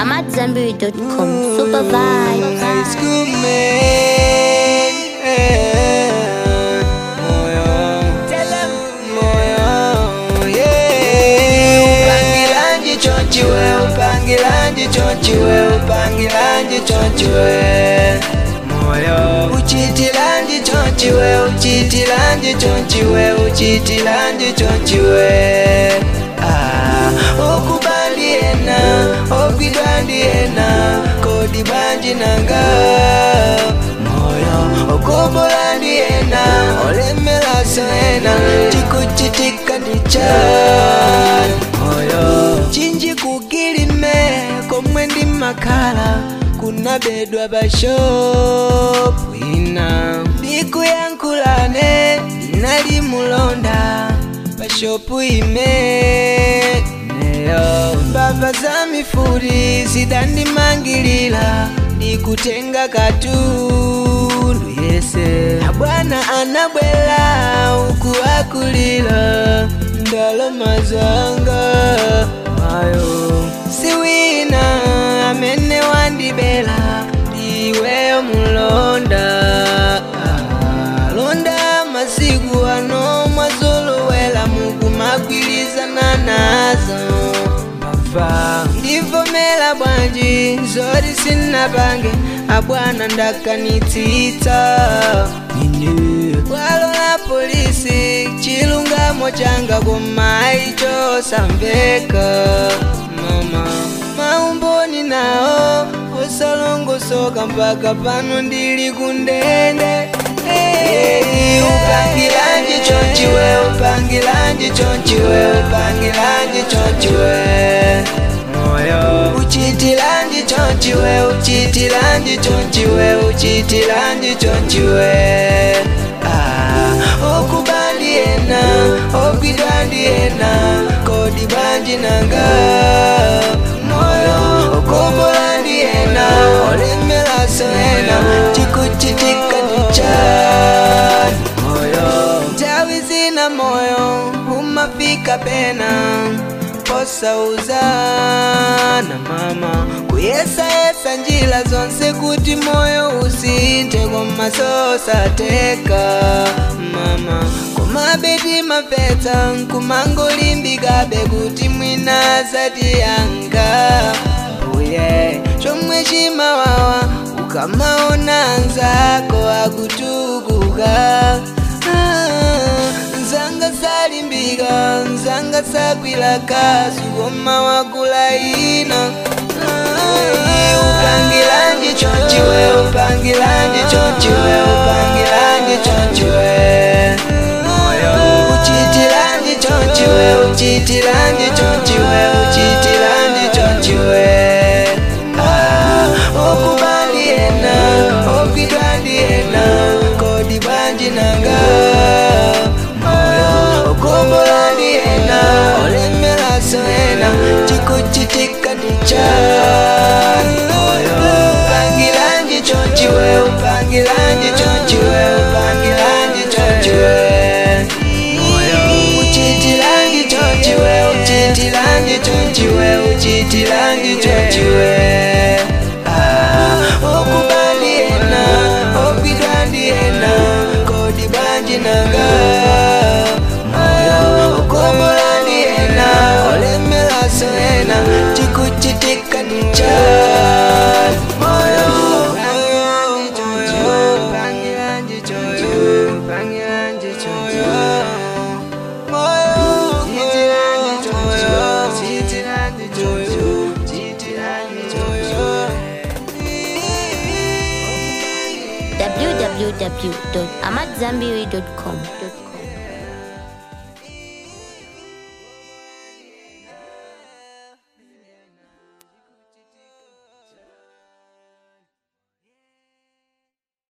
I'm at Zenberry.com. Super vibes. High school man. Moyo. Moyo, yeah. Upangilanji chonchiwe, upangilanji chonchiwe, upangilanji chonchiwe. Moyo. Uchitilanji chonchiwe, uchitilanji chonchiwe, uchitilanji chonchiwe. Ah, okubandiena, okwidwandiena, kodi banji nanga. Moyo, okobolandiena, olemelaso ena, chikuchitika ndichan. Moyo, chinji kukilime, komwe ndi makhala, kunabedwa bashopu ina. Ndikuyankhulane, nali mulonda, bashopu ime. Neyo, mbava za mifuri zidandimangilira, ndikutenga katundu yese. Abwana anabwela uku akulira, ndalama zanga ayo. Siwina amene wandibela, ndiweyo mulonda. Ah, Londa masiku ano mwazolowela mukumagwirizana nazo mbava ndivomera bwanji zoti sinapange abwana ndakanitsitsa ine bwalo la polisi chilungamo changa koma icho samveka mama maumboni nawo osalongosoka mpaka pano ndili kundende Hey, upangilanji chonchiwe upangilanji chonchiwe upangilanji chonchiwe moyo uchitilanji chonchiwe uchitilanji chonchiwe uchitilanji chonchiwe ah, okubandiena okwidwandiena kodi banji nanga moyo okobolandiena olemelaso ena chikuchitika ndichani moyo ntawi zina moyo umafika pena posauzana mama kuyesayesa njila zonse kuti moyo usinthe koma sosateka mama komabeti mapetsa nkumangolimbikabe kuti mwina zati yanga uye chomwe chimawawa ukamaona anzako akutukuka Ah, nzanga salimbika nzanga sakwila kasu koma wakula ina Ah, upangilanji chonchiwe upangilanji chonchiwe upangilanji chonchiwe moyo uchitilanji chonchiwe uchitilanji chonchiwe uchitilanji chonchiwe Ah, okubandiena okwidwandiena kodi banji nanga moyo okombolandiena olemelaso ena chikuchitika ndichani moyo upangilanji chonchiwe upangilanji chonchiwe upangilanji chonchiwe moyo uchitilanji chonchiwe uchitilanji chonchiwe uchitilanji chonchiwe Ah, okubandiena okwidwandiena kodi banji nanga moyo okombolandiena olemelaso ena chikuchitika ndichani moyo pangilanji choyo pangilanji choyo moyo chitilanji choyo chitilanji choyo chitilanji choyo www.amatzambiri.com.